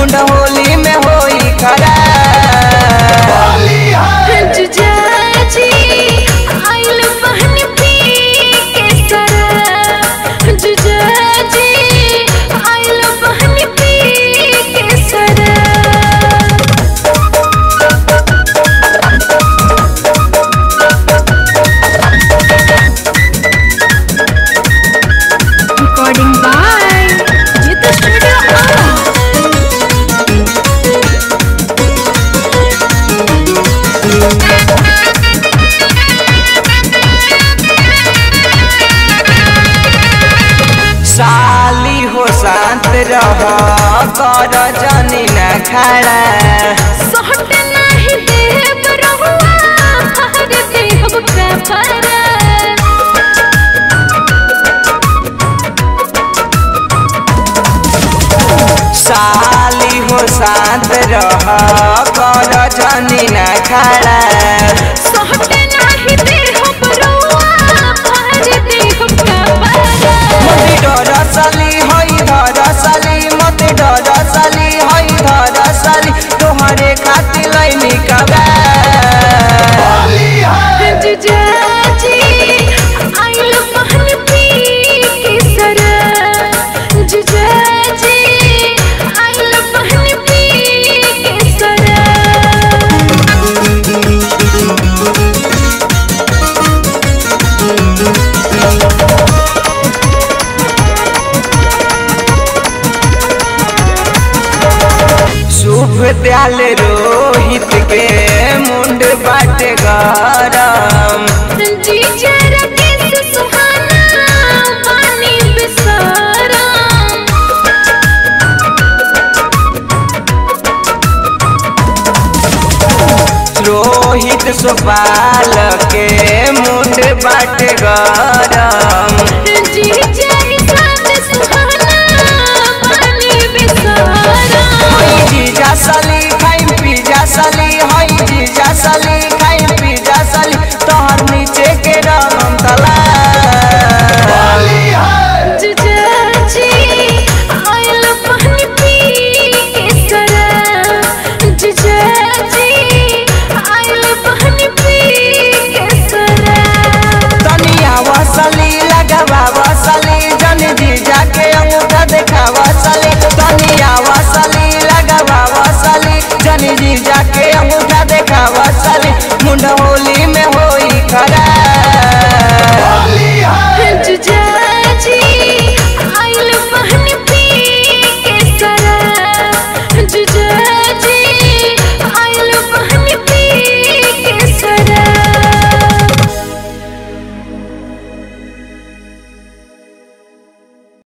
मुंड होली में होई खरा जुजाजी आइल बहन पी के सरा जुजाजी आइल बहन पी के सरा recording by Jita Studio Ara. साली हो शांत रह कर जनी न खड़ा सहट नाही देव रहुआ हर देव का फरा साली हो शांत रह कर जनी न खड़ा सहट नाही देव रहुआ हर देव का फरा मत डर साली हई धर साली मत डर साली हई धर साली तोहरे खातिर लैनी कबा जुजाजी आइल बहन पी के सरा जुजाजी आइल बहन पी के सरा शुभ दयाल रोहित के मुंड बाटे गरम जीजा राकेश सुहाना पानी बिसारा रोहित सुपाल के मुंड बाटे गरम जीजा ईशान